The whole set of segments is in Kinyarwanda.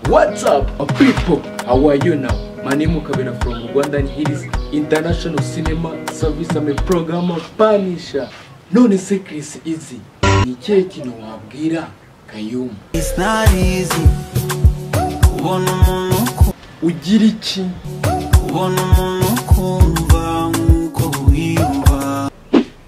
What's up, uh, people? How are you now? My name is Kabina from Rwanda and here is International Cinema Service. I'm a programmer Punisher. None se Chris Easy. Ni ikihe kintu wabwira Kayumba? It's not easy kubona umuntu uku- Ugira iki? kubona umuntu ukumva nk'uko wiyumva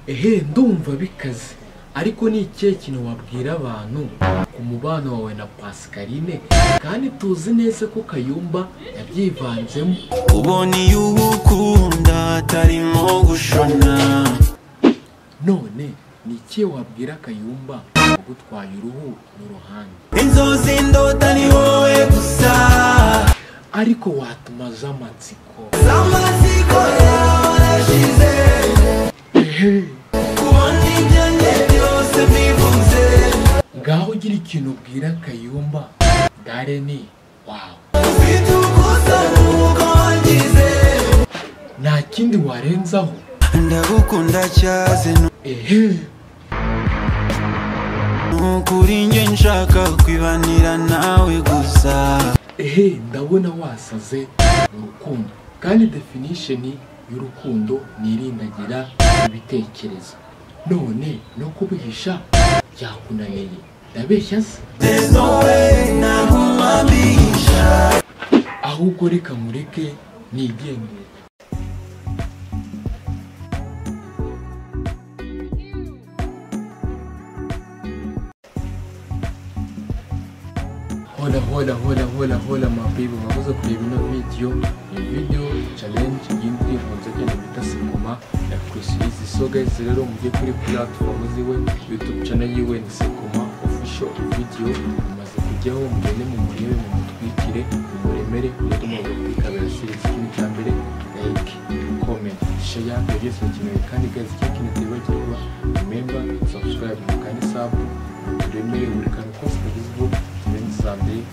Ehe, ndumva bikaze. Ariko ni ikihe kintu wabwira abantu ku mubano wawe na Pascaline? Kandi tuzi neza ko Kayumba yabyivanzemo. ubona iyo uba ukunda atarimo gushona None ni ikihe wabwira Kayumba gutwaye uruhu n'uruhande? inzozi ndota ni wowe gusa ariko watumaza amatsiko amatsiko yawe arashize kubona ibyo njye byose mbivuze ngaho ugira ikintu ubwira kayumba gare ni wawe ufite ugusa n'uko wangize nta kindi warenzaho ndagukunda cyaze ehe nukuri njye nshaka kwibanira nawe gusa ehe ndabona wasaze urukundo kandi definition y'urukundo ni irindagira ibitekerezo none no kubihisha byakunaniye ndabeshya se There's no way ntakumamisha ahubwo reka mureke nigendere hola hola hola hola hola mabibi mwakoze kureba ino video iyi video challenge y'indi nkunze agenda bita sekoma ya kurisiyizi so guys rero mujye kuri platform ziwe youtube channel yiwe ni sekoma official video imaze kujyaho mugende mu murebe mu mutwikire mu muremere umutima wawe kuri kabera series kimwe cya mbere like comment share ibyo byose bikenewe kandi guys ikindi ntibagirwa remember subscribe mu kandi sub turemere buri kantu kose kagezweho turenze saa mbiri